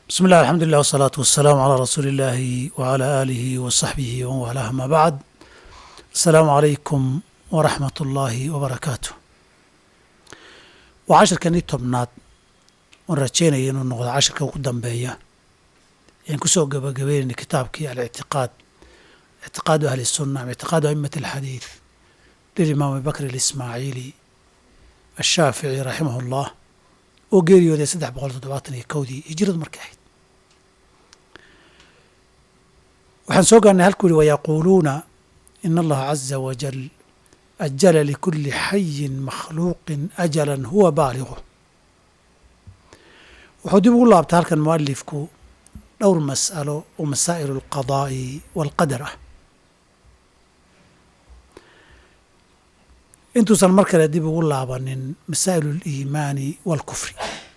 بسم الله الحمد لله والصلاة والسلام على رسول الله وعلى آله وصحبه ومن والاه ما بعد السلام عليكم ورحمة الله وبركاته وعشركنii tobnaad oon rajeynaya inuu noqdo cashirka ugu dambeeya ayaan kusoo gabagabeynayna kitaabkii alictiqaad ictiqaadu ahli الsunة ama ictiqaadu a'imaة الxadiiث lilimaam abi bakr اlismaaciili ashaafici raximah اllah oo geeriyooday saddex boqol toddobaatan iyo kowdii hijiradu markay ahayd waxaan soo gaarnay halkuu yihi wayaquuluuna ina allaha caza wajal ajala likuli xayin makhluuqin ajalan huwa baaligu wuxuu dib ugu laabtay halkan mualifku dhowr mas'alo oo masaa'il alqadaa'i waalqadar ah intuusan mar kale dib ugu laabanin masaa'il aliimaani waalkufri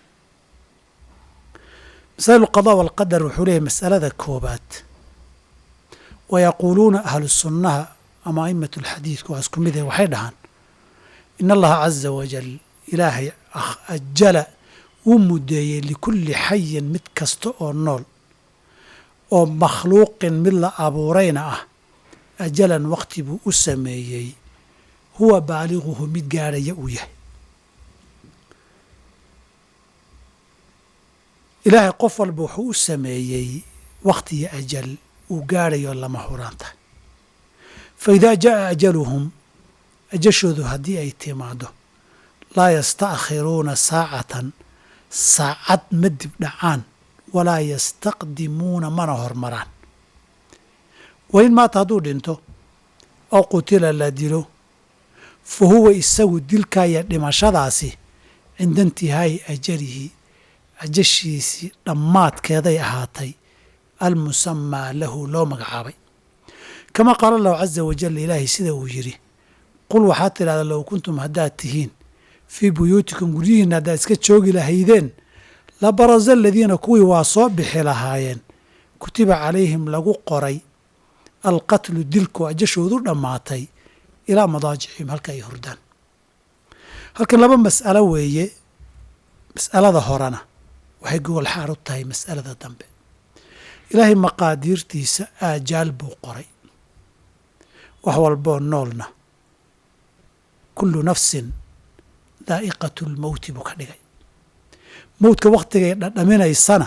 masaa'il alqadaa waalqadar wuxuu leeyahy mas'alada koobaad wayaquuluuna ahlu sunnaha ama a'imat alxadiidku waa isku mid eh waxay dhahaan in allaha caza wajal ilaahay ajala wuu muddeeyey likulli xayin mid kasta oo nool oo makhluuqin mid la abuurayna ah ajalan waqti buu u sameeyey huwa baaliguhu mid gaadhaya uu yahay ilaahay qof walba wuxuu u sameeyey wakhti iyo ajal uu gaadhayo lama huraan tahay fa idaa ja'a ajaluhum ajashoodu haddii ay timaado laa yasta'khiruuna saacatan saacad ma dib dhacaan walaa yastaqdimuuna mana hormaraan wain maata hadduu dhinto oo qutila la dilo fa huwa isagu dilkaya dhimashadaasi cinda intihaa'i ajalihi ajashiisii dhammaadkeeday ahaatay almusamaa lahu loo magacaabay kama qaala allahu caza wajal ilaahay sida uu yidhi qul waxaad tidhahdaa low kuntum haddaad tihiin fii buyuutikum guryihiinna haddaad iska joogi lahaydeen la barasa aladiina kuwii waa soo bixi lahaayeen kutiba calayhim lagu qoray alqatlu dilku ajashoodu dhammaatay ilaa madaajicihim halka ay hurdaan halkan laba mas'alo weeye mas'alada horena waxay gogol xaar u tahay mas'alada dambe ilaahay maqaadiirtiisa aajaal buu qoray wax walboo noolna kullu nafsin daa'iqatu lmowti buu ka dhigay mowdka wakhtigay dhadhaminaysana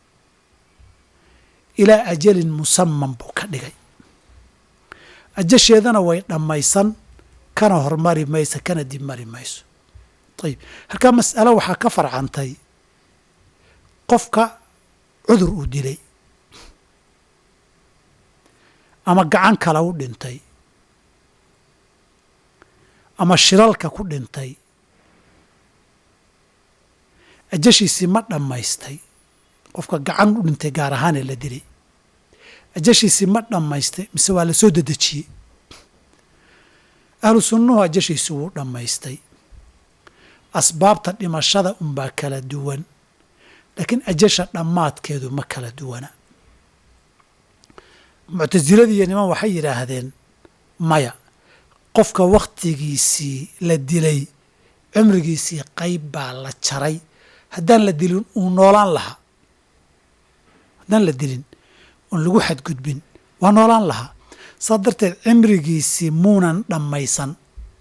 ilaa ajalin musaman buu ka dhigay ajasheedana way dhammaysan kana hormari mayso kana dib mari mayso ayib halkaa mas'alo waxaa ka farcantay qofka cudur uu dilay ama gacan kale u dhintay ama shiralka ku dhintay ajashiisii ma dhammaystay qofka gacan u dhintay gaar ahaanee la dilay ajashiisii ma dhammaystay mise waa la soo dedejiyey ahlu sunnuhu ajashiisii wuu dhammaystay asbaabta dhimashada unbaa kala duwan laakiin ajasha dhammaadkeedu ma kala duwana muctasiladii iyo niman waxay yidhaahdeen maya qofka wakhtigiisii la dilay cumrigiisii qayb baa la jaray haddaan la dilin uu noolaan lahaa haddaan la dilin oon lagu xadgudbin waa noolaan lahaa saas darteed cimrigiisii muunan dhammaysan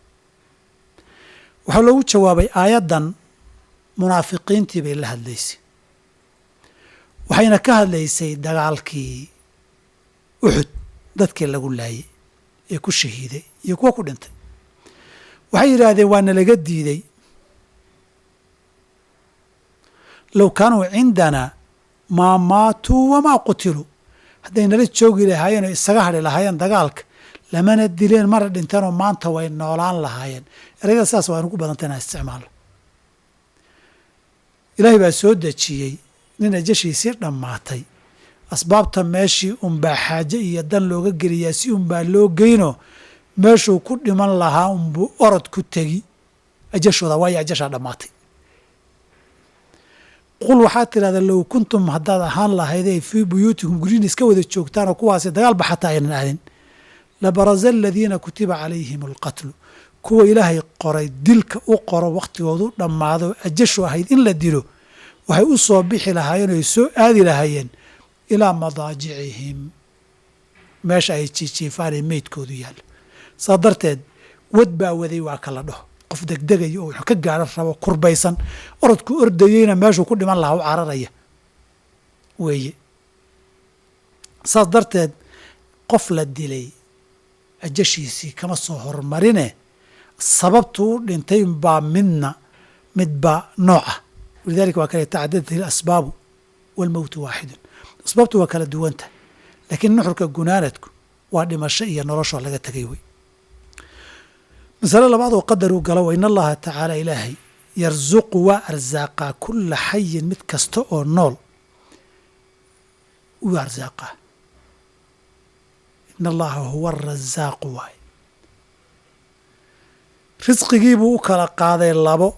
waxaa loogu jawaabay aayaddan munaafiqiintii bay la hadlaysay waxayna ka hadlaysay dagaalkii uxud dadkii lagu laayay ee ku shahiiday iyo kuwa ku dhintay waxay yidhaahdeen waa nalaga diiday low kaanuu cindanaa maa maatuu wamaa qutiluu hadday nala joogi lahaayeen oo isaga hadhi lahaayeen dagaalka lamana dileen mana dhinteenoo maanta way noolaan lahaayeen erayada sidaas waa nugu badanta inaan isticmaalno ilaahay baa soo dejiyey nin ajashiisii dhammaatay asbaabta meeshii unbaa xaaje iyo dan looga geliyaa si unbaa loo geynoo meeshuu ku dhiman lahaa unbuu orod ku tegi ajashooda waayo ajashaa dhammaatay qul waxaad tidhahdaa low kuntum haddaad ahaan lahaydee fii buyuutikum guryihin iska wada joogtaan oo kuwaasi dagaalba xataa aynan aadin labarasa aladiina kutiba calayhim alqatlu kuwa ilaahay qoray dilka u qoro wakhtigoodu dhammaado ajashu ahayd in la dilo waxay u soo bixi lahaayeen oy soo aadi lahaayeen ilaa madaajicihim meesha ay jiijiifaanee meydkoodu yaallo saa darteed wad baa waday waa kala dhaho qof degdegaya oo ka gaadhan rabo kurbaysan orodku ordayeyna meeshuu ku dhiman lahaa u cararaya weeye saas darteed qof la dilay ajashiisii kama soo hormarine sababtu u dhintay baa midna midba nooc ah walidalika waa kale tacadadat ilasbaabu waalmowtu waaxidun asbaabtu waa kala duwanta laakiin nuxurka gunaanadku waa dhimasho iyo noloshoo laga tegay wey masale labaad oo qadar uu galo wa in allaha tacaala ilaahay yarsuqu waa arsaaqaa kulla xayin mid kasta oo nool wuu arsaaqaa in allaha huwa arasaaqu waay risqigiibuu u kala qaaday labo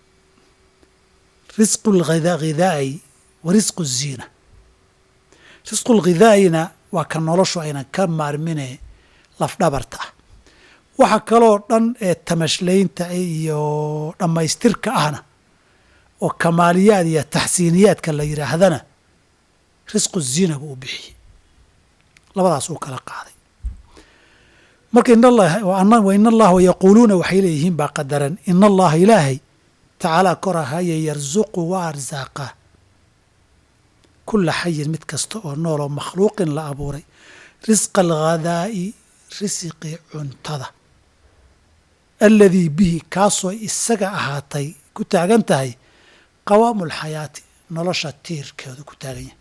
risqu lghidaa'i wa risqu ziina risqu lghidaa'ina waa ka noloshu aynan ka maarmine lafdhabarta ah waxa kaloo dhan ee tamashlaynta iyo dhammaystirka ahna oo kamaaliyaad iyo taxsiiniyaadka la yidhaahdana risqu ziina buu u bixiyey labadaas uu kala qaaday marka wa in allaha yaquuluuna waxay leeyihiin baa qadaran in allaha ilaahay tacaalaa kor ahaaye yarsuqu waa arsaaqaa kulla xayin mid kasta oo nool oo makhluuqin la abuuray risqa alghadaa'i risiqi cuntada aladii bihi kaasoo isaga ahaatay ku taagan tahay qawaamu alxayaati nolosha tiirkeedu ku taagan yahay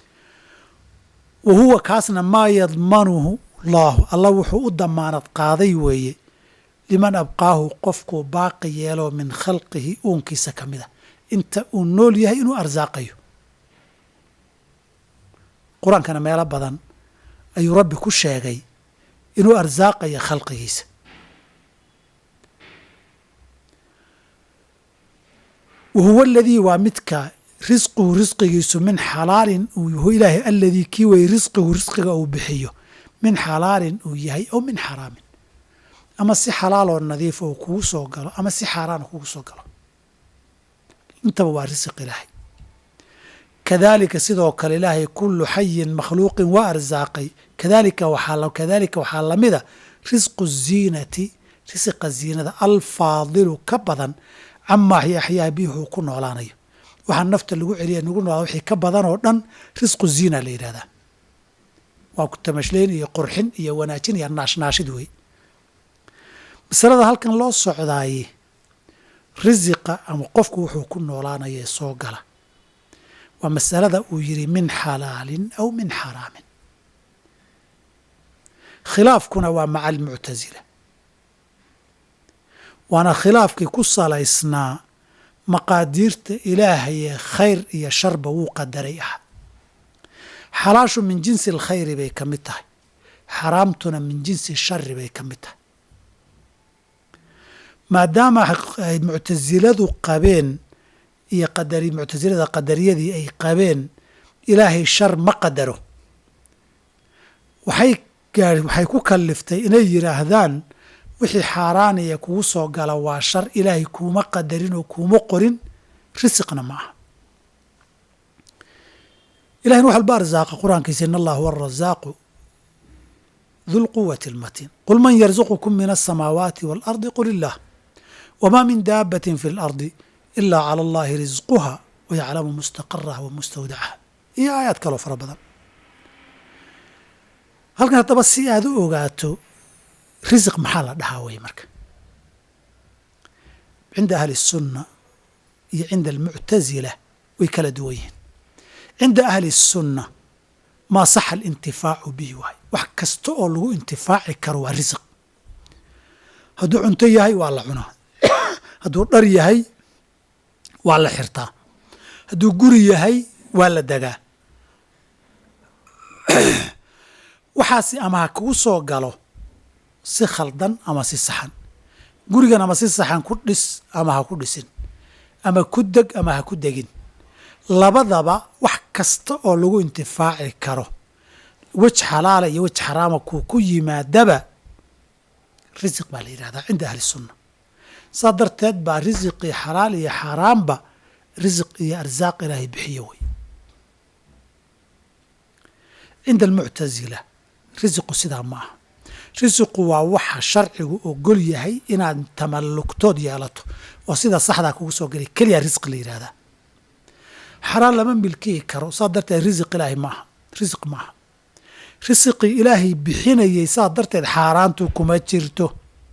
wa huwa kaasna maa yadmanuhu allaahu alla wuxuu u damaanad qaaday weeye liman abqaahu qofkuu baaqi yeeloo min khalqihi uunkiisa ka mid a inta uu nool yahay inuu arsaaqayo qur-aankana meelo badan ayuu rabbi ku sheegay inuu arsaaqayo khalqigiisa wa huwa aladii waa midka risquhu risqigiisu min xalaalin uu yahu ilaahay aladii kii weye risqihu risqiga uu bixiyo min xalaalin uu yahay ow min xaraamin ama si xalaaloo nadiif oo kugu soo galo ama si xaaraan kugu soo galo intaba waa risiq ilaahay kadaalika sidoo kale ilaahay kullu xayin makhluuqin waa arsaaqay kadalika waxaa kadalika waxaa lamida risqu ziinati risiqa ziinada alfaadilu ka badan camaa yaxyaa bihi wuxuu ku noolaanayo waxaa nafta lagu celiya nagu noolaa wixii ka badan oo dhan risqu ziina la yidhahdaa waa ku tamashlayn iyo qurxin iyo wanaajin iyo naashnaashid wey masalada halkan loo socdaaye risiqa ama qofku wuxuu ku noolaanaya ee soo gala waa masalada uu yidhi min xalaalin aw min xaraamin khilaafkuna waa maca almuctasila waana khilaafkii ku salaysnaa maqaadiirta ilaahayee khayr iyo sharba wuu qadaray ah xalaashu min jinsi alkhayri bay ka mid tahay xaraamtuna min jinsi shari bay ka mid tahay maadaama ay muctasiladu qabeen iyo qadari muctasilada qadariyadii ay qabeen ilaahay shar ma qadaro waxay gaar waxay ku kaliftay inay yidhaahdaan wixii xaaraanaya kugu soo gala waa shar ilaahay kuuma qadarin oo kuuma qorin risiqna ma aha ilahina wax walba arsaaqa qur-aankiisa in allah huwa arasaaqu du lquwati almatiin qul man yarzuqukum min alsamaawaati waalardi qul illaah wma min daabatin fi اlardi ila calى allahi risquha wayaclamu mustaqaraha wa mustawdacaha iyo aayaad kaloo fara badan halkan haddaba si aad u ogaato risiq maxaa la dhahaa wey marka cinda ahli الsunna iyo cinda almuctasila way kala duwan yihiin cinda ahli الsunna maa saxa alintifaacu bihi waay wax kasta oo lagu intifaaci karo waa risiq hadduu cunto yahay waa la cunaa hadduu dhar yahay waa la xirtaa hadduu guri yahay waa la degaa waxaasi ama ha kugu soo galo si khaldan ama si saxan gurigan ama si saxan ku dhis ama ha ku dhisin ama ku deg ama ha ku degin labadaba wax kasta oo lagu intifaaci karo wej xalaala iyo wej xaraama kuu ku yimaadaba risiq baa la yidhahdaa cinda ahli sunna saa darteed baa risiqii xalaal iyo xaaraamba risiq iyo arsaaq ilaahay bixiyo wey cinda almuctasila risiqu sidaa ma aha risiqu waa waxa sharcigu ogol yahay inaad tamallugtood yeelato oo sida saxdaa kugu soo gelay keliya risq la yidhahdaa xaraan lama milkiyi karo saa darteed risiq ilaahay maaha risiq maaha risiqii ilaahay bixinayay saa darteed xaaraantu kuma jirto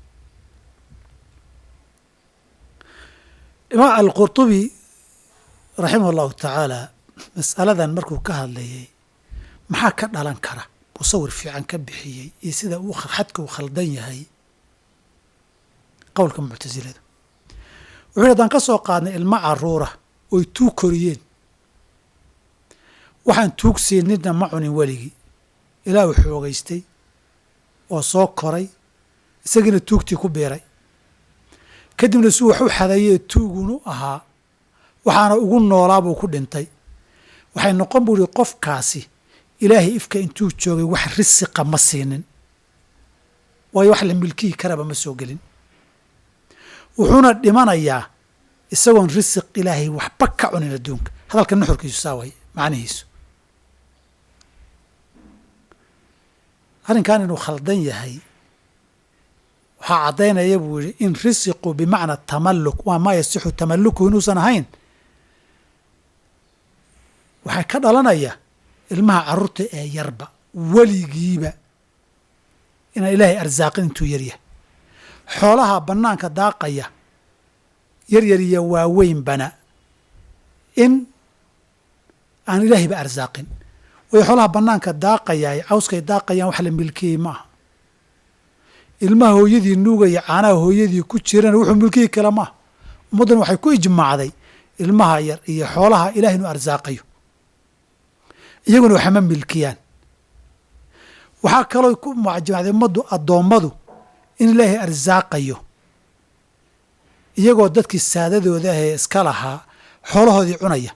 imaam alqurtubi raximah allahu tacaala mas'aladan markuu ka hadlayay maxaa ka dhalan kara buu sawir fiican ka bixiyey iyo sida uu xadka uu khaldan yahay qowlka muctasilada wuxuu yhi haddaan ka soo qaadnay ilmo caruura oy tuug koriyeen waxaan tuug siinidna ma cunin weligii ilaah uu xoogaystay oo soo koray isagiina tuugtii ku biiray kadibna suu wax u xadayee tuugunu ahaa waxaana ugu noolaa buu ku dhintay waxay noqon buu ihi qofkaasi ilaahay ifka intuu joogay wax risiqa ma siinin waayo wax la milkiyi karaba ma soo gelin wuxuuna dhimanayaa isagoon risiq ilaahay waxba ka cunin adduunka hadalka nuxurkiisu saa waay macnihiisu arrinkan inuu khaldan yahay waxaa caddaynaya buu yihi in risiqu bimacna tamalluk waa maa yasixu tamalluku inuusan ahayn waxaa ka dhalanaya ilmaha carruurta ee yarba weligiiba inaan ilaahay arsaaqin intuu yaryahay xoolaha bannaanka daaqaya yaryar iyo waaweynbana in aan ilaahayba arsaaqin waayo xoolaha bannaanka daaqayaay cawskay daaqayaan wax la milkiyey ma aha ilmaha hooyadii nuugaya caanaha hooyadii ku jirana wuxuu milkiyi kale maaha ummaddan waxay ku ijmaacday ilmaha yar iyo xoolaha ilahay inuu arsaaqayo iyaguna waxama milkiyaan waxaa kaloo ku majmacday ummaddu addoommadu in ilaahay arsaaqayo iyagoo dadkii saadadooda ahee iska lahaa xoolahoodii cunaya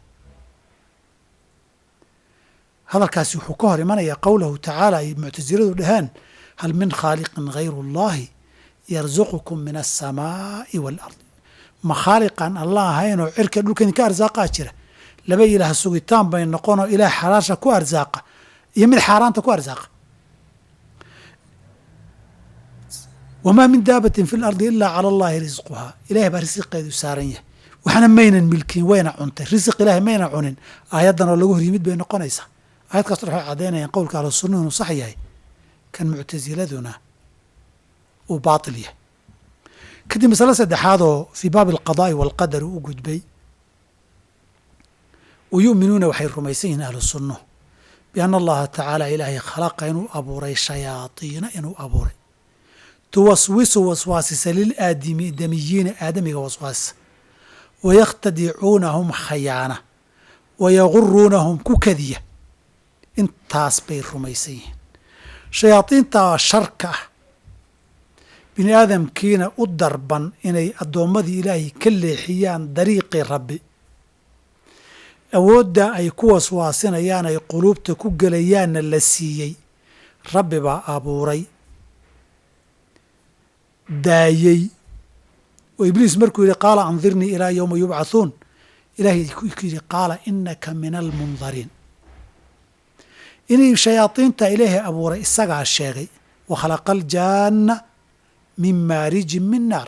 hadalkaasi wuxuu ka hor imanayaa qowlahu tacaala ay muctasiladu dhaheen hal min khaaliqin hayru اllahi yarzuqukum min aلsamaa'i wاlardi ma khaaliqan allah ahaynoo cirka dhulka idinka arsaaqaa jira laba ilaah sugitaan bay noqonoo ilaah xalaasha ku arsaaqa iyo mid xaaraanta ku arsaaqa wamaa min daabatin fi lardi ilaa cala allahi risquhaa ilahay baa risiqeedu saaran yahay waxna maynan milkin wayna cuntay risiq ilahay mayna cunin aayaddan oo lagu hor yimid bay noqonaysaa aayad kaas waxay caddaynayaan qowlka ahlu sunna inuu sax yahay kan muctasiladuna uu baatil yahay kadib masale saddexaadoo fii baabi alqadaa'i waalqadar uu u gudbay wa yu'minuuna waxay rumaysan yihiin ahlu sunnuhu bianna allaha tacaala ilaahay khalaqa inuu abuuray shayaadiina inuu abuuray tuwaswisu waswaasisa lilaadimi damiyiina aadamiga waswaasisa wayakhtadicuunahum khayaana wayaguruunahum ku kadiya intaas bay rumaysan yihiin shayaadiintaa sharka ah bini aadamkiina u darban inay addoommadii ilaahay ka leexiyaan dariiqii rabbi awoodda ay ku waswaasinayaan ay quluubta ku gelayaanna la siiyey rabbi baa abuuray daayey oo ibliis markuu yidhi qaala andirnii ilaa yowma yubcathuun ilaahay ku yidhi qaala inaka min almundariin inay shayaadiinta ilaahay abuuray isagaa sheegay wa khalaqa aljaanna min maarijin min naar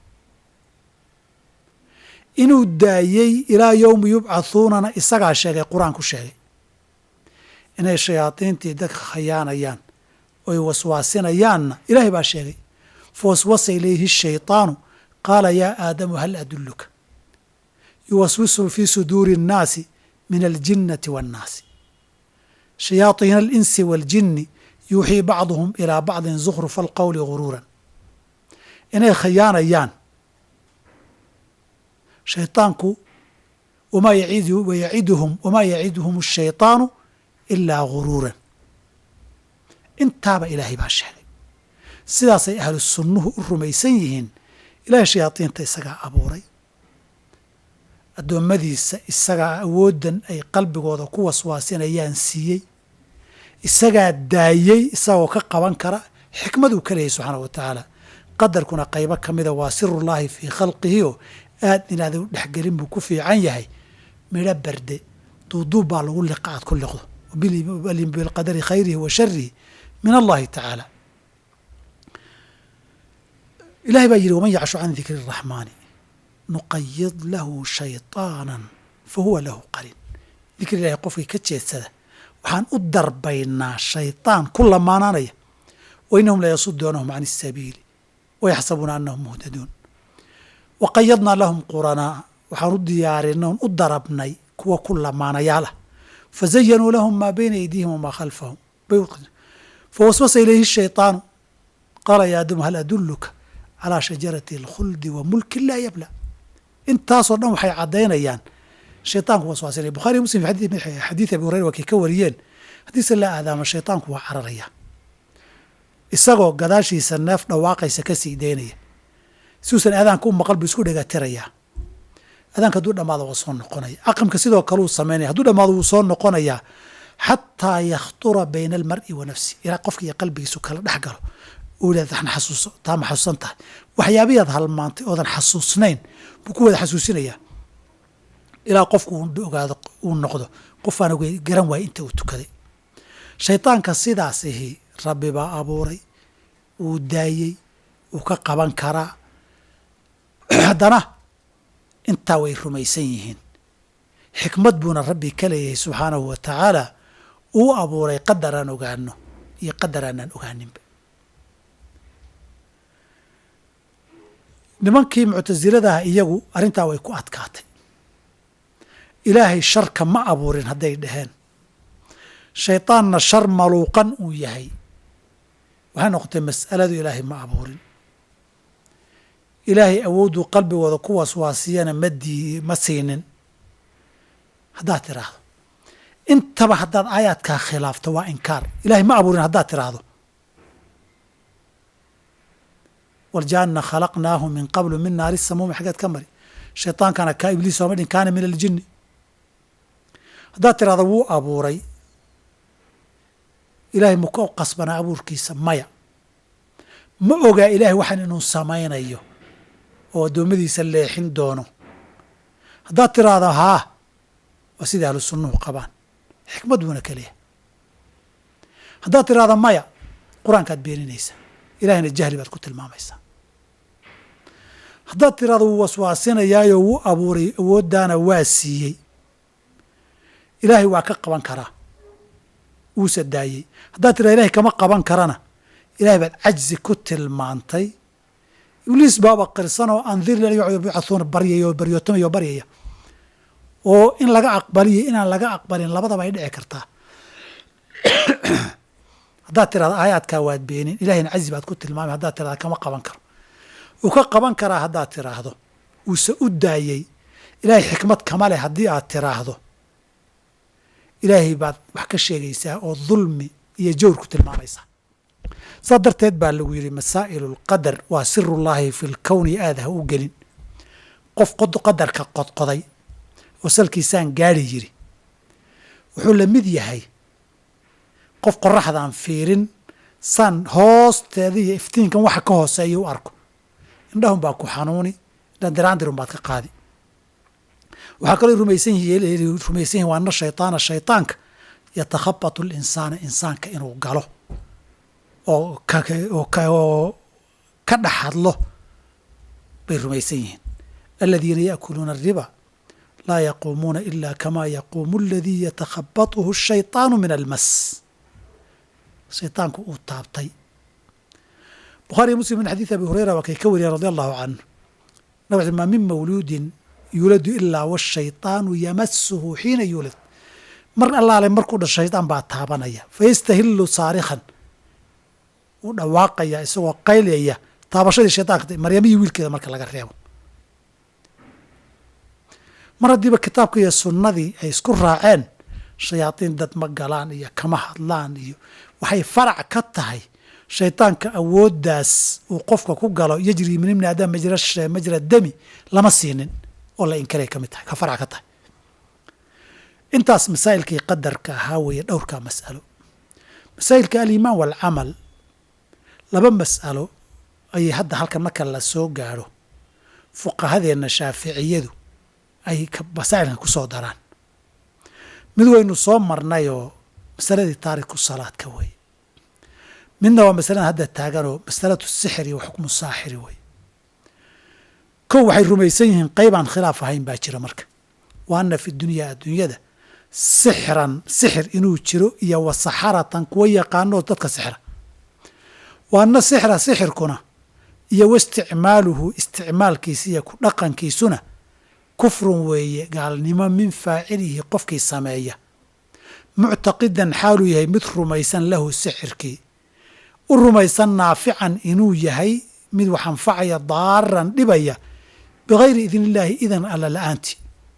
inuu daayey ilaa yowmi yubcathuunana isagaa sheegay qur-aan ku sheegay inay shayaadiintii dadka khayaanayaan oy waswaasinayaanna ilaahay baa sheegay fawaswasa ilayhi shayطaanu qaala yaa aadamu hal aduluka yuwaswisu fii suduuri الnaasi min aljinnati waاnnaasi shayaaiina alinsi waaljinni yuuxii bacduhum ilaa bacdin zukhrufa alqowli guruuran inay khayaanayaan shayطaanku wamaa yaciduhum wamaa yaciduhum الshayطaanu ilaa guruuran intaaba ilaahay baa sheegay sidaasay ahlu sunnuhu u rumaysan yihiin ilaahay shayaadiinta isagaa abuuray addoommadiisa isagaa awooddan ay qalbigooda ku waswaasinayaan siiyey isagaa daayey isagoo ka qaban kara xikmaduu ka leeyahy subxaana wa tacaala qadarkuna qaybo ka mida waa sirullaahi fii khalqihi oo aad inaada u dhexgelin buu ku fiican yahay midho berde duuduub baa lagu liqa aad ku liqdo bilqadari khayrihi wa sharihi min allahi tacaala ilahay baa yidhi waman yacshu can dikri الraxmaani nuqayid lahu shayطaana fahuwa lahu qarin dikri ilahay qofkii ka jeedsada waxaan u darbaynaa shayطaan ku lamaanaanaya wa inahum layasuduunahum can الsabiili wayaxsabuuna anahum muhtaduun waqayadnaa lahum quranaa waxaan u diyaarinay on u darabnay kuwa ku lamaanayaal ah fazayanuu lahum maa bayna aydiihim wamaa khalfahum fawaswasa ilayhi shayطaanu qaala ya aadamu hal aduluka calaa shajarati اlkhuldi wa mulkin laa yabla intaasoo dhan waxay caddaynayaan shayطaanku waswaasinaya bukhari muslim xadiid abi hurayra waa kay ka wariyeen haddiise la aadaamo shayطaanku waa cararaya isagoo gadaashiisa neef dhawaaqaysa ka sii daynaya siuusan aadaanka u maqal buu isku dhegatirayaa aadaanka hadduu dhamaado waa soo noqonaya aqamka sidoo kale uu samaynaya hadduu dhamaado wuu soo noqonayaa xataa yakhtura bayna almar'i wa nafsi ilaa qofka iyo qalbigiisu kala dhex galo uu yidhahda waxna xasuuso taa ma xasuusan tahay waxyaabiyaad halmaantay oodan xasuusnayn buu ku wada xasuusinayaa ilaa qofku uu ogaado uu noqdo qofaan garan waaya inta uu tukaday shaydaanka sidaas ihi rabbi baa abuuray wuu daayey wuu ka qaban karaa haddana intaa way rumaysan yihiin xikmad buuna rabbi ka leeyahay subxaanahu wa tacaala uu abuuray qadar aan ogaano iyo qadar aanaan ogaaninba nimankii muctasiladaha iyagu arrintaa way ku adkaatay ilaahay sharka ma abuurin hadday dhaheen shaydaanna shar maluuqan uu yahay waxay noqotay mas'aladu ilaahay ma abuurin ilaahay awoodduu qalbigooda ku waswaasiyana ma dii ma siinin haddaad tiraahdo intaba haddaad aayaadkaa khilaafto waa inkaar ilaahay ma abuurin haddaad tiraahdo waljaanna khalaqnaahu min qablu min naari samuumi xaggeed ka mari shaydaankana kaa ibliis sooma dhin kaana min aljinni haddaad tirahdo wuu abuuray ilaahay ma ka qasbanaa abuurkiisa maya ma ogaa ilaahay waxaan inuu samaynayo oo addoommadiisa leexin doono haddaad tiraahdo haa waa sida ahlu sunnuhu qabaan xikmad buuna keliya haddaad tiraahdo maya qur-aankaad beeninaysaa ilahayna jahli baad ku tilmaamaysaa haddaad tirahdo wuu waswaasinayaayo wuu abuuray awooddaana waa siiyey ilaahay waa ka qaban karaa wuusa daayey haddaad tirahdo ilahay kama qaban karana ilahay baad cajzi ku tilmaantay ibliis baaba qirsan oo andirni an yubcathuuna baryaya oo baryootamaya oo baryaya oo in laga aqbaliyo inaan laga aqbalin labadaba ay dhici kartaa haddaad tirahdo aayaadkaa waad beenin ilahayna cazi baad ku tilmaamay haddaad tirahda kama qaban karo uu ka qaban karaa haddaad tiraahdo wuuse u daayey ilaahay xikmad kama leh haddii aad tiraahdo ilaahay baad wax ka sheegaysaa oo dulmi iyo jawr ku tilmaamaysaa saa darteed baa lagu yidhi masaa'ilu lqadar waa sirullaahi fi lkowni aad ha u gelin qof qadarka qodqoday oo salkiisaan gaari yiri wuxuu la mid yahay qof qoraxdaan fiirin saan hoosteeda iyo iftiinkan waxa ka hooseeya u arko indhahun baa ku xanuuni dhandiraandirun baad ka qaadi waxaa kaloo rumaysan yihin rumaysan yihin waa ana shayطaana shayطaanka yatakhabatu linsaana insaanka inuu galo oo oo ka dhex hadlo bay rumaysan yihiin aladiina yaأkuluuna الriba laa yaquumuuna ila kama yaquumu aladii yatakhabatuhu الshayطaanu min almas shayطaanku uu taabtay bukhaariy muslim min xadiid abi hurayra waa kay ka wariyeen radi allahu canه nab ma min mawluudin yuuladu ilaa washayطaanu yamasuhu xiina yuulad mar allaale markuu dhasho shaydaan baa taabanaya fayastahilu saarikhan uu dhawaaqaya isagoo qaylaya taabashadii shayطanka maryamihii wiilkeeda marka laga reebo mar haddiiba kitaabka iyo sunnadii ay isku raaceen shayaadiin dad ma galaan iyo kama hadlaan iyo waxay farac ka tahay shaydaanka awooddaas uu qofka ku galo yajri min ibni aadam majra dami lama siinin oo la inkaray ka mid tahay ka farac ka tahay intaas masaa'ilkii qadarka ahaa weeye dhowrkaa mas'alo masaa'ilka aliimaan waalcamal laba mas'alo ayay hadda halkan marka la soo gaadho fuqahadeenna shaaficiyadu ay masaa'ilkan ku soo daraan mid waynu soo marnayoo masaladii taariku salaadka wey midna waa masaladan hadda taaganoo masalatu sixir iyo xukmu saaxiri wey kow waxay rumaysan yihiin qaybaan khilaaf ahayn baa jira marka wa anna fi dunyaa adduunyada sixran sixir inuu jiro iyo wa saxaratan kuwa yaqaanoo dadka sixra wa anna sixra sixirkuna iyo wa isticmaaluhu isticmaalkiisa iyo ku dhaqankiisuna kufrun weeye gaalnimo min faacilihi qofkii sameeya muctaqidan xaaluu yahay mid rumaysan lahu sixirkii u rumaysan naafican inuu yahay mid wax anfacaya daaran dhibaya bigayri idn illaahi idan alla la-aanti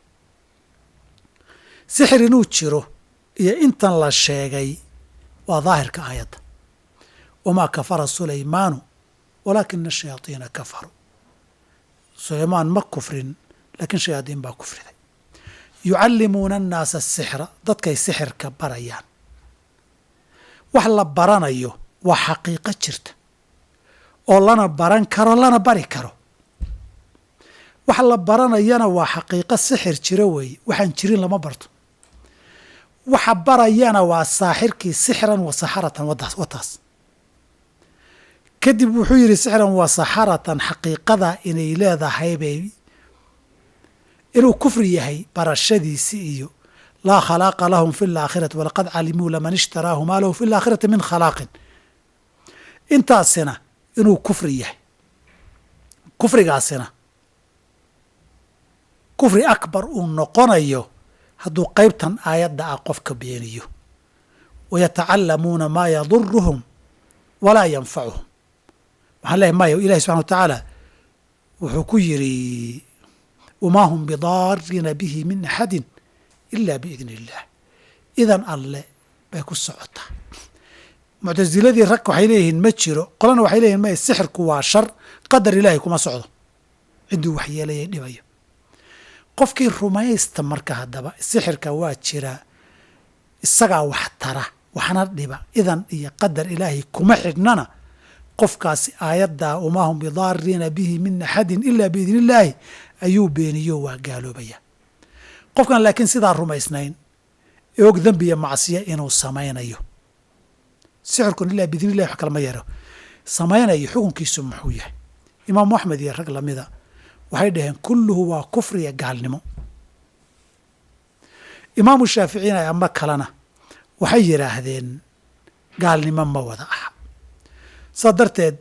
sixir inuu jiro iyo intan la sheegay waa daahirka aayadda wamaa kafara sulaymaanu walaakina shayaadiina kafaruu sulaymaan ma kufrin laakiin shayaadiin baa kufriday yucallimuuna annaasa asixra dadkay sixirka barayaan wax la baranayo waa xaqiiqo jirta oo lana baran karo lana bari karo wax la baranayana waa xaqiiqo sixir jiro weeye waxaan jirin lama barto waxa barayana waa saaxirkii sixran wa saxaratan wataas kadib wuxuu yidhi sixran wa saxaratan xaqiiqada inay leedahay bay inuu kufri yahay barashadiisi iyo laa khalaaqa lahum fi laakhirati walaqad calimuu laman ishtaraahu maa lahu fi laakhirati min khalaaqin intaasina inuu kufri yahay kufrigaasina kufri akbar uu noqonayo hadduu qaybtan aayadda ah qofka beeniyo wayatacallamuuna maa yaduruhum walaa yanfacuhum waxaan leehay maya ilahi subxana wa tacaala wuxuu ku yidhi wamaa hum bidaariina bihi min axadin ila biidni illaah idan alle bay ku socotaa muctasiladii rag waxay leeyihiin ma jiro qolana waxay leeyihin maya sixirku waa shar qadar ilaahay kuma socdo cidduu waxyeelayay dhibayo qofkii rumaysta marka haddaba sixirka waa jiraa isagaa wax tara waxna dhiba idan iyo qadar ilaahay kuma xidhnana qofkaasi aayaddaa wamaa hum bidaariina bihi min axadin ila biidni illaahi ayuu beeniyo waa gaaloobaya qofkan laakiin sidaa rumaysnayn ee og dembiya macsiya inuu samaynayo sixirkun ilaa biidni illahi wax kalama yaro samaynayo xukunkiisu muxuu yahay imaamu axmed iyo rag lamida waxay dhaheen kulluhu waa kufriya gaalnimo imaamu shaaficina ama kalena waxay yidhaahdeen gaalnimo ma wada aha saa darteed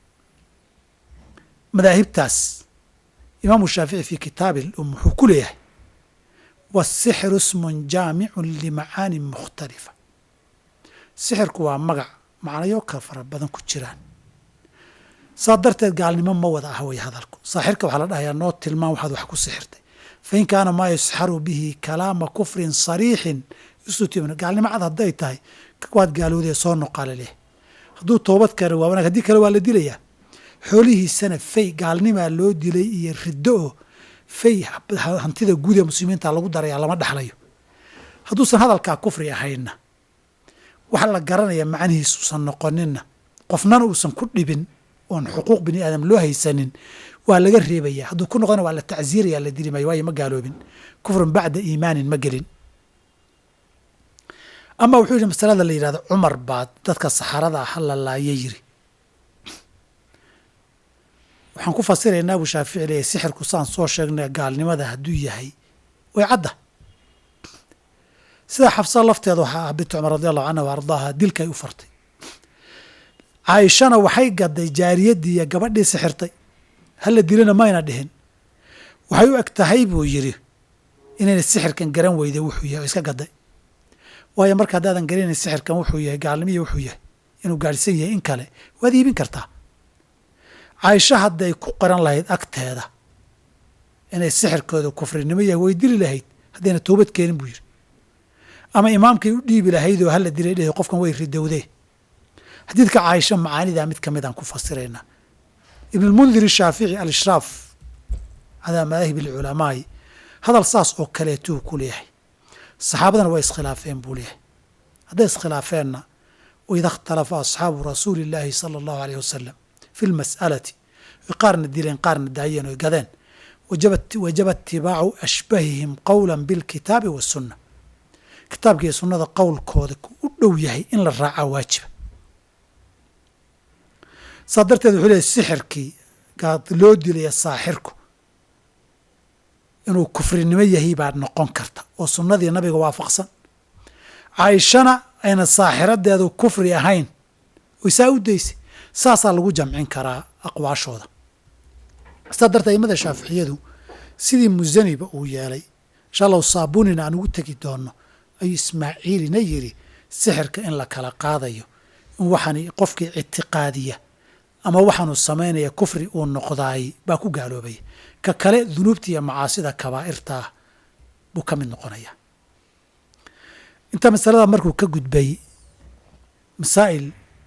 madaahibtaas imaamu shaafici fii kitaabi um wuxuu ku leeyahay wasixru ismun jaamicun limacaanin mukhtalifa sixirku waa magac macnayo ka fara badan ku jiraan saa darteed gaalnimo ma wada ah way hadalku saaxirka waxaa la dhahayaa noo tilmaan waxaad wax ku sixirtay fain kaana maa yusxaru bihi kalaama kufrin sariixin istutimna gaalnimo cad hadday tahay waad gaalowdee soo noqaale leh hadduu toobad keeno waa wanaag haddii kale waa la dilayaa xoolihiisana fay gaalnimaa loo dilay iyo riddo oo fay hantida guud ee muslimiinta lagu darayaa lama dhexlayo hadduusan hadalkaa kufri ahaynna waxa la garanaya macnihiisuusan noqoninna qofnana uusan ku dhibin oon xuquuq bini aadam loo haysanin waa laga reebaya hadduu ku noqdona waa la tacsiiraya la dili maayo waayo ma gaaloobin kufrun bacda iimaanin ma gelin ama wuxuu yidhi masalada la yidhahdo cumar baa dadka saxarada ah la laaya yiri waxaan ku fasiraynaa abu shaafici leeyahy sixirku saan soo sheegnay gaalnimada hadduu yahay way cadda sida xabsa lafteeda waxaa ah bintu cumar radi allahu canha wa ardaaha dilkay u fartay caaishana waxay gaday jaariyaddii iyo gabadhii sixirtay hala dilana mayna dhihin waxay u eg tahay buu yidhi inayna sixirkan garan weyday wuxuu yahay oo iska gaday waayo marka haddaadan garanayn sixirkan wuxuu yahay gaalnimiya wuxuu yahay inuu gaadhsan yahay in kale waad iibin kartaa caaisho hadday ku qoran lahayd agteeda inay sixirkooda kufrinimo yahay way dili lahayd haddayna toobad keenin buu yidhi ama imaamkay u dhiibi lahayd oo hala dilay dheh qofkan way ridowdee xadiidka caaisha macaanidaa mid ka mid aan ku fasiraynaa ibn lmundir shaafici alishraaf calaa madaahib alculamaai hadal saas oo kaleetuu ku leeyahay saxaabadana way iskhilaafeen buu leeyahay hadday iskhilaafeenna waida ikhtalafa asxaabu rasuuli illaahi sala allahu aleyh wasalam fi lmas'alati oy qaarna dileen qaarna daayeen oy gadeen wajaba itibaacu ashbahihim qowla bilkitaabi wasunna kitaabka iyo sunnada qowlkooda u dhow yahay in la raacaa waajiba saa darteed wuxuu leeyahy sixirkii gaad loo dilaya saaxirku inuu kufrinimo yahay baa noqon karta oo sunnadii nabiga waafaqsan caaishana ayna saaxiradeedu kufri ahayn oy saa u daysay saasaa lagu jamcin karaa aqwaashooda saa darteed aimada shaaficiyadu sidii musaniba uu yeelay insha allahu saabunina aan ugu tegi doono ayuu ismaaciilina yidhi sixirka in la kala qaadayo in waxaani qofkii ictiqaadiya ama waxaanu samaynaya kufri uu noqdaay baa ku gaaloobaya ka kale dunuubta iyo macaasida kabaa'irtaa buu ka mid noqonaya inta masalada markuu ka gudbay masaa'il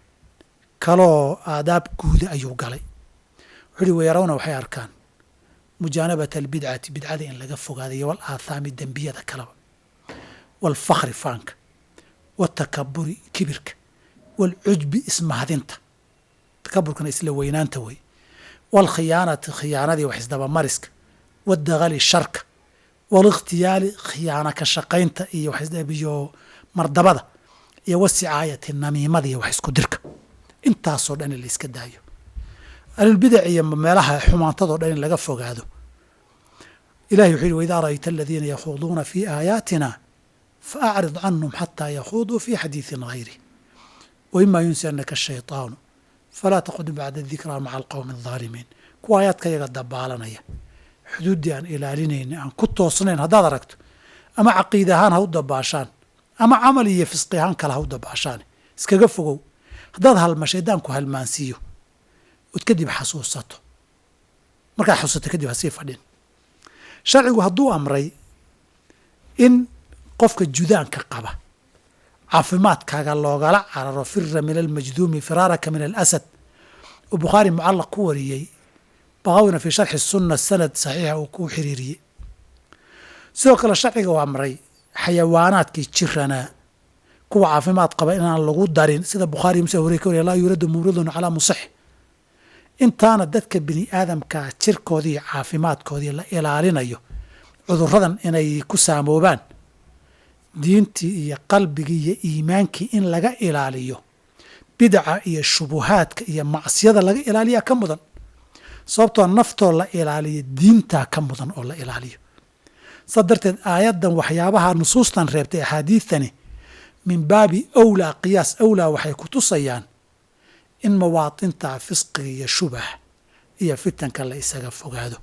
kaloo aadaab guuda ayuu galay wuxuu uhi weyarawna waxay arkaan mujaanabata albidcati bidcada in laga fogaadayo wal aathaami dembiyada kaleba waalfakhri faanka waatakaburi kibirka waalcujbi ismahadinta takaburkana isla weynaanta wey waalkhiyaanati khiyaanadii wax isdabamariska waadagali sharka waalikhtiyaali khiyaana ka shaqaynta iyo iyo mardabada iyo wasicaayati namiimada iyo wax isku dirka intaasoo dhan in la iska daayo ahlulbidac iyo meelaha xumaantadoo dhan in laga fogaado ilahi wuxuu yihi waidaa ra'ayta aladiina yakhuuduuna fii aayaatina faacrid canhum xataa yakhuuduu fii xadiidin hayri waima yunsiannaka ashayطaanu falaa taqud bacda dikraa maca alqowmi aldaalimiin kuwa aayaadka yaga dabaalanaya xuduuddii aan ilaalinayni aan ku toosnayn haddaad aragto ama caqiid ahaan ha u dabaashaan ama camal iyo fisqi ahaan kale ha u dabaashaan iskaga fogow haddaad halma shaydaanku halmaansiiyo ood kadib xasuusato markaad xasuusato kadib ha sii fadhin sharcigu hadduu amray in qofka judaanka qaba caafimaadkaaga loogala cararo fira min almajduumi firaaraka min alasad oo bukhaari mucallaq ku wariyey baqawina fii sharxi sunna sanad saxiixa uu ku xiriiriyey sidoo kale sharciga u amray xayawaanaadkii jiranaa kuwa caafimaad qaba inaan lagu darin sida bukhaari muslim hore ka wariya laa yuuradu mumridun calaa musix intaana dadka bini aadamkaa jirkoodii caafimaadkoodii la ilaalinayo cuduradan inay ku saamoobaan diintii iyo qalbigii iyo iimaankii in laga ilaaliyo bidca iyo shubuhaadka iyo macsiyada laga ilaaliyaa ka mudan sababtoo naftoo la ilaaliyo diintaa ka mudan oo la ilaaliyo saa darteed aayaddan waxyaabaha nusuustan reebtay axaadiidtani min baabi awlaa qiyaas awlaa waxay ku tusayaan in mawaatinta fisqiga iyo shubah iyo fitanka la isaga fogaado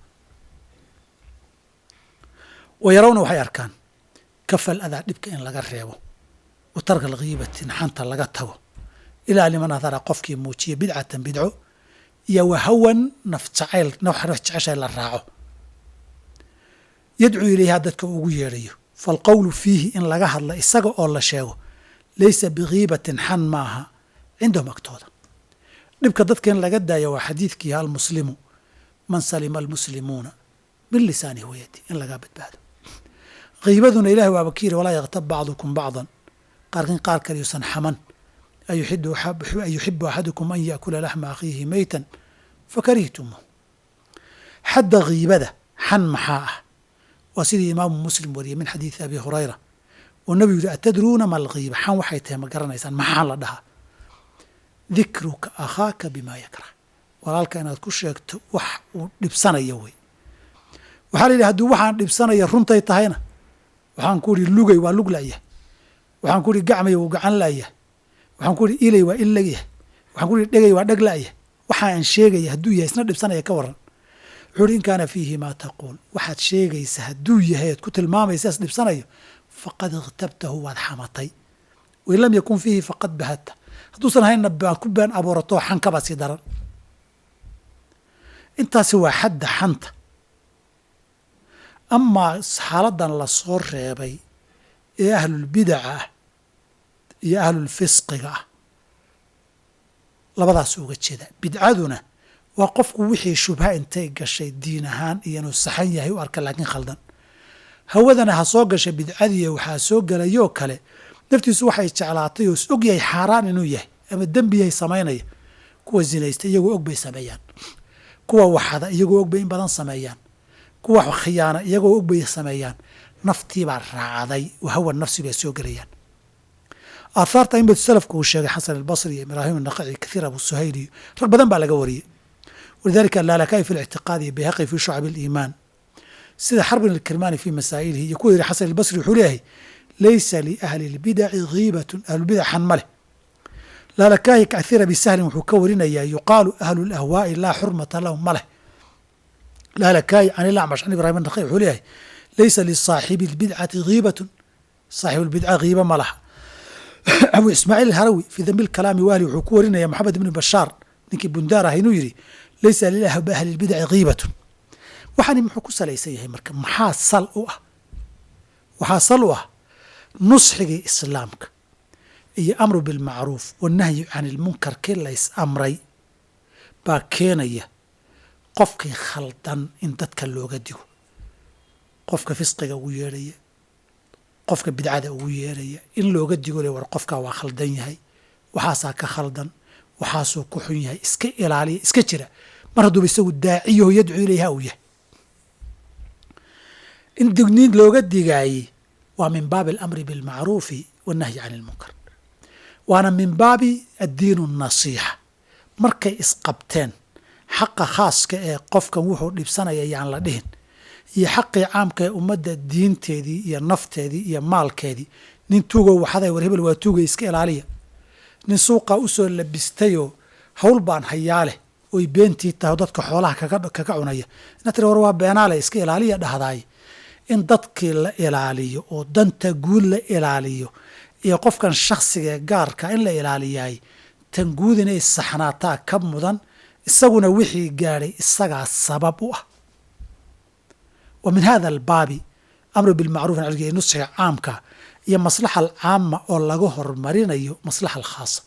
wayarawna waxay arkaan kafal adaa dhibka in laga reebo wa tarka alkhiibati naxanta laga tago ilaa liman adara qofkii muujiya bidcatan bidco iyo wahawan naf jacayl naf jeceshay la raaco yadcuu ilayhaa dadka ugu yeedhayo faalqowlu fiihi in laga hadla isaga oo la sheego laysa bikhiibatin xan maaha cindahum agtooda dhibka dadka in laga daayo waa xadiidkii almuslimu man salima almuslimuuna min lisaanihi wayadi in lagaa badbaado kiibaduna ilahi waaba ka yiri walaa yaktab bacdukum bacdan qaarkin qaar kale yuusan xaman ayuxibu axadukum an yaakula laxma akhiihi meytan fakarihtumuu xadda kiibada xan maxaa ah waa sidii imaamu muslim wariyey min xadiidi abi hurayra oo nabigu yihi atadruuna ma alkiiba xan waxay tahay ma garanaysaan maxaan la dhahaa dikruka akhaaka bimaa yakrah walaalka inaad ku sheegto wax uu dhibsanayo wey waxaa la yidhi hadduu waxaan dhibsanaya runtay tahayna waxaan ku idhi lugay waa lug la'yahay waxaan ku idhi gacmay wuu gacan la'yahay waxaan ku idhi ilay waa il lagyahay waxaan ku idhi dhegay waa dheg la'yahay waxa aan sheegaya hadduu yahay isna dhibsanaya ka waran wuxuu ihi in kaana fiihi maa taquul waxaad sheegaysa hadduu yahay ad ku tilmaamaysa is dhibsanayo faqad ikhtabtahu waad xamatay wain lam yakun fiihi faqad bahadta hadduusan haynna baan ku been abuuratoo xankabaa sii daran intaasi waa xadda xanta amaa xaaladan la soo reebay ee ahlulbidaca ah iyo ahlulfisqiga ah labadaas uga jeeda bidcaduna waa qofku wixii shubha intay gashay diin ahaan iyo inuu saxan yahay u arka laakiin khaldan hawadana ha soo gasha bidcadiiyo waxaa soo gelayoo kale naftiisu waxay jeclaatay oo is og yahay xaaraan inuu yahay ama dembiyahay samaynaya kuwa zinaysta iyagoo og bay sameeyaan kuwa waxada iyagoo og bay in badan sameeyaan kuwa khiyaana iyagoo og bay sameeyaan naftiibaa raacday wahawa nafsi bay soo gelayaan aathaarta imid salafku uu sheegay xasan albasri iyo ibraahim anaqaci kathiir abu suhayl iyo rag badan baa laga wariyey walidalika alaalakaai fi lictiqaadi iyo bayhaqi fi shucab aliimaan sida xarbin alkirmaani fi masaa'ilihi iyo kuwa yidhi xasan albasri wuxuu leeyahay laysa liahli lbidaci ghiibatun ahlulbidaxan ma leh laalakaahi kathiir abi sahlin wuxuu ka warinayaa yuqaalu ahlu lahwaa'i laa xurmata lahum ma leh laalakaahi can ilacmash can ibrahim anaqaci wuxuu leeyahay laysa lisaaxibi lbidcati ghiibatun saaxibu lbidca ghiiba ma laha abu ismaaciil alharawi fii dambi lkalaami wahli wuxuu ku warinaya maxamed ibni bashaar ninkii bundaar ah inuu yidhi laysa liahli ahli lbidaci ghiibatun waxaani muxuu ku salaysan yahay marka maxaa sal u ah waxaa sal u ah nusxigii islaamka iyo amru bilmacruuf wanahyi can ilmunkar kii lays amray baa keenaya qofkii khaldan in dadka looga digo qofka fisqiga ugu yeedhaya qofka bidcada ugu yeedhaya in looga digo le war qofkaa waa khaldan yahay waxaasaa ka khaldan waxaasuu ku xun yahay iska ilaaliya iska jira mar hadduuba isagu daaciyaho yadcuu ilayha uu yahay in digniin looga digaayey waa min baabi alamri bilmacruufi wannahyi can ilmunkar waana min baabi addiinu nasiixa markay isqabteen xaqa khaaska ee qofkan wuxuu dhibsanaya yaan la dhihin iyo xaqii caamka ee ummadda diinteedii iyo nafteedii iyo maalkeedii nin tuugo waxaday war hebel waa tuugay iska ilaaliya nin suuqaa u soo labistayoo hawl baan hayaa leh oy beentii tahay dadka xoolaha kaga cunaya ina tiri war waa beenaale iska ilaaliya dhahdaay in dadkii la ilaaliyo oo danta guud la ilaaliyo iyo qofkan shakhsigaee gaarka in la ilaaliyaay tan guud inay saxnaataa ka mudan isaguna wixii gaadhay isagaa sabab u ah wa min hada albaabi amru bilmacruuf nalg ee nusxiga caamka iyo maslaxa alcaama oo laga horumarinayo maslaxa alkhaasa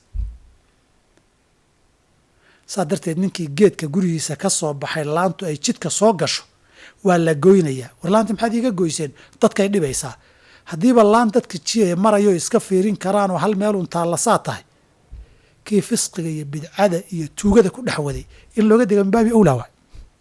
saa darteed ninkii geedka gurigiisa ka soo baxay laantu ay jidka soo gasho waa la goynayaa war laanta maxaad iiga goyseen dadkay dhibaysaa haddiiba laan dadka jiyaya marayo iska fiirin karaanoo hal meelun taallasaa tahay kii fisqiga iyo bidcada iyo tuugada ku dhex waday in looga diga min baabi owlaa waay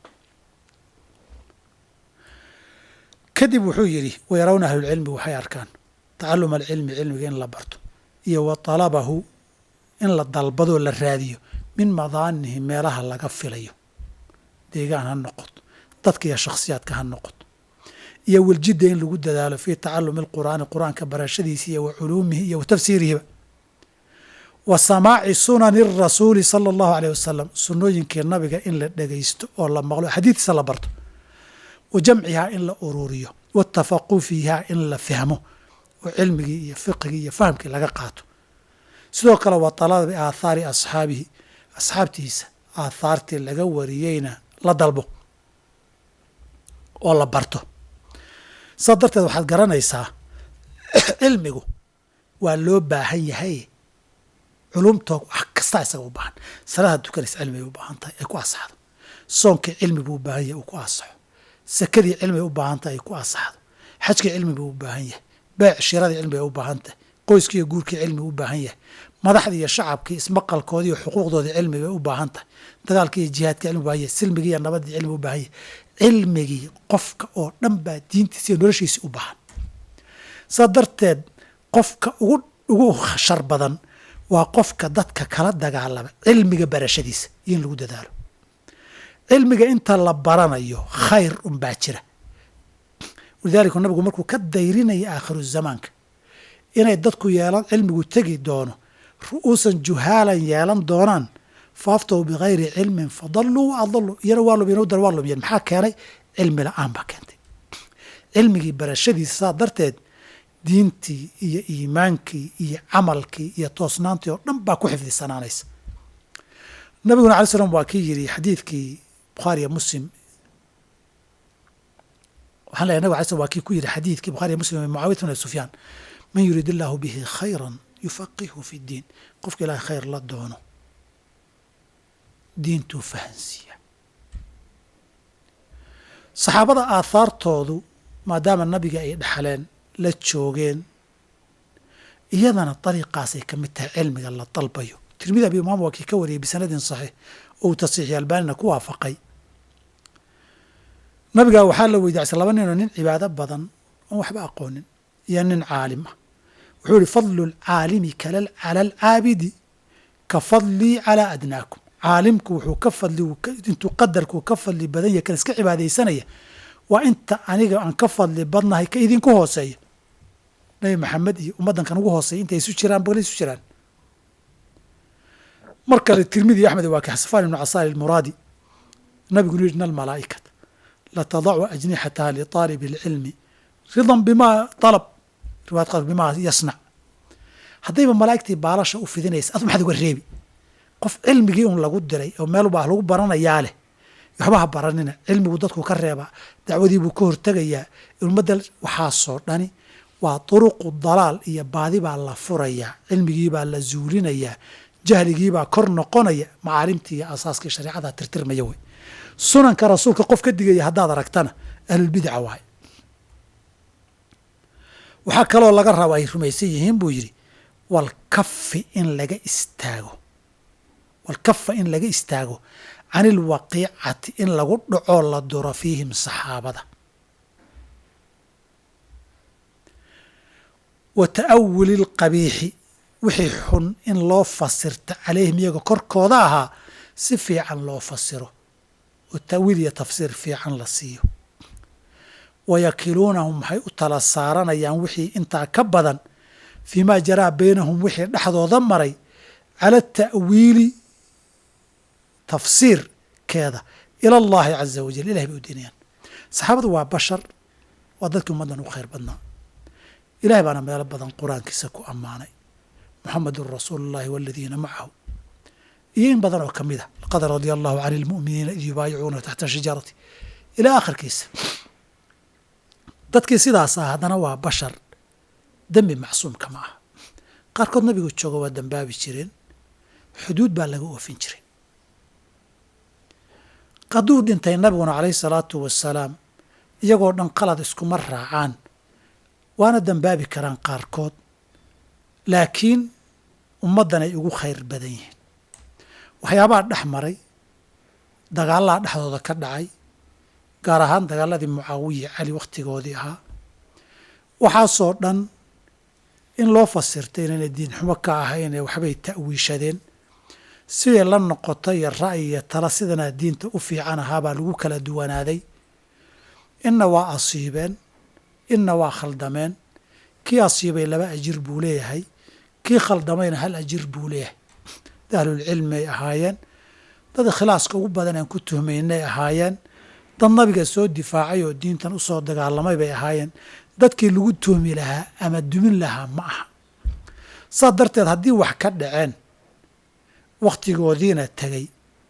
kadib wuxuu yidhi wayarawna ahlulcilmi waxay arkaan tacaluma alcilmi cilmiga in la barto iyo wa talabahu in la dalbadoo la raadiyo min madaanihi meelaha laga filayo deegaan ha noqoto dadka iyo shakhsiyaadka ha noqoto iyo waljidda in lagu dadaalo fii tacalumi alqur'aani qur-aanka barashadiisa iyo wa culuumihi iyo wa tafsiirihiba wa samaaci sunani rasuuli sala allahu aleyh wasalam sunnooyinkii nabiga in la dhegaysto oo la maqlo xadiidkiisa la barto wa jamcihaa in la ururiyo watafaqu fiiha in la fahmo oo cilmigii iyo fiqigii iyo fahamkii laga qaato sidoo kale wa talabi aathaari asxaabihi asxaabtiisa aathaartii laga wariyeyna la dalbo oo la barto saa darteed waxaad garanaysaa cilmigu waa loo baahan yahay culumtoo wax kastaa isaga u baahan salaada tukanaysa cilmi bay u baahan tahay ay ku asaxdo soonkii cilmi buu u baahan yahay uu ku asaxo sakadii cilmi bay u baahan tahay ay ku asaxdo xajkii cilmi buu u baahan yahay beec shiradii cilmi bay u baahan tahay qoyskii iyo guurkii cilmi u baahan yahay madaxdii iyo shacabkii ismaqalkoodii iyo xuquuqdoodii cilmi bay u baahan tahay dagaalkii iyo jihaadkii cilmi u baahan yahay silmigii iyo nabadii cilmi u baahan yahay cilmigii qofka oo dhan baa diintiisa iyo noloshiisi u baahan saa darteed qofka ugu ugu shar badan waa qofka dadka kala dagaalama cilmiga barashadiisa iyo in lagu dadaalo cilmiga inta la baranayo khayr unbaa jira walidaalika nabigu markuu ka dayrinaya aakhiru zamaanka inay dadku yeelan cilmigu tegi doono ru'uusan juhaalan yeelan doonaan faaftahu bikayri cilmin fadalluu wa adalluu iyana waa lumiyeen udar waa lumiyeen maxaa keenay cilmi la-aan baa keentay cilmigii barashadiisa saa darteed diintii iyo iimaankii iyo camalkii iyo toosnaantii oo dhan baa ku xifdisanaanaysa nabiguna alay slam waa kii yidhi xadiidkii bukhaariya muslim waxaan leeyahy nabig alay slam waa kii ku yidhi xadiidkii bukhariya muslim mucaawiyat bn sufyaan man yuriid illaahu bihi khayran yufaqihu fi ddiin qofka ilaahay khayr la doono diintuu fahansiiya saxaabada aahaartoodu maadaama nabiga ay dhexleen la joogeen iyadana dariiqaasay ka mid tahay cilmiga la dalbayo tirmidi abi imaam waa kii ka wariyey bisanadin saxiix oo uu tasiixi albaanina ku waafaqay nabigaa waxaa la weydiisay laba ninoo nin cibaado badan aan waxba aqoonin iyo nin caalim ah wuxuu yihi fadlu lcaalimi cala alcaabidi ka fadlii calaa adnaakum caalimku wuxuu ka fadli intuu qadarkuu ka fadli badan yahay kan iska cibaadaysanaya waa inta aniga aan ka fadli badnahay ka idinku hooseeya nabi maxamed iyo ummaddankan ugu hooseeya intay isu jiraan bal isu jiraan mar kale tirmidi axmed waa kaxsafaan ibnu casaal almuraadi nabigunu yidhi ina almalaa'ikata latadacu ajnixataha liطaalibi اlcilmi ridan bimaa alab riwaayad qaar bimaa yasnac haddayba malaa'igtii baalasha u fidinaysa adu maxaad uga reebi qof cilmigii un lagu diray oo meel baa lagu baranayaa leh waxba ha baranina cilmigu dadku ka reebaa dacwadii buu ka hortegayaa ummadda waxaasoo dhani waa turuqu dalaal iyo baadi baa la furayaa cilmigiibaa la zuulinayaa jahligiibaa kor noqonaya macaalimtii iyo asaaskii shareecada tirtirmaya wey sunanka rasuulka qof ka digaya haddaad aragtana ahlulbidca waaye waxaa kaloo laga raba ay rumaysan yihiin buu yidhi walkafi in laga istaago walkafa in laga istaago can ilwaqiicati in lagu dhacoo la duro fiihim saxaabada wa ta'awuli lqabiixi wixii xun in loo fasirta calayhim iyaga korkooda ahaa si fiican loo fasiro oo ta'wiil iyo tafsiir fiican la siiyo wayakiluunahum waxay u tala saaranayaan wixii intaa ka badan fii maa jaraa baynahum wixii dhexdooda maray cala ta'wiili tafsiirkeeda ila allahi caza wajal ilahay bay u diinayaan saxaabadu waa bashar waa dadkii ummaddan u khayr badnaa ilahay baana meelo badan qur-aankiisa ku ammaanay muxamedun rasuulu llahi waladiina macahu iyo in badan oo ka mid a laqad radia allahu can ilmu'miniina id yubaayicuuna taxta shajarati ilaa akhirkiisa dadkii sidaas ah haddana waa bashar dembi macsuumka ma aha qaarkood nabigu jooga waa dembaabi jireen xuduud baa laga oofin jiray hadduu dhintay nabiguna calayhi salaatu wasalaam iyagoo dhan qalad iskuma raacaan waana dembaabi karaan qaarkood laakiin ummaddan ay ugu khayr badan yihiin waxyaabaha dhex maray dagaalaha dhexdooda ka dhacay gaar ahaan dagaaladii mucaawiya cali wakhtigoodii ahaa waxaasoo dhan in loo fasirtay inayna diin xumo ka ahayn ee waxbay ta'wiishadeen siday la noqoto iyo ra'yi iyo tala sidanaa diinta u fiican ahaabaa lagu kala duwanaaday inna waa asiibeen inna waa khaldameen kii asiibay laba ajir buu leeyahay kii khaldamayna hal ajir buu leeyahay dad ahlulcilmi ay ahaayeen dad ikhlaaska ugu badan aan ku tuhmaynay ahaayeen dad nabiga soo difaacay oo diintan usoo dagaalamay bay ahaayeen dadkii lagu tuhmi lahaa ama dumin lahaa ma aha saas darteed haddii wax ka dhaceen wakhtigoodiina tegey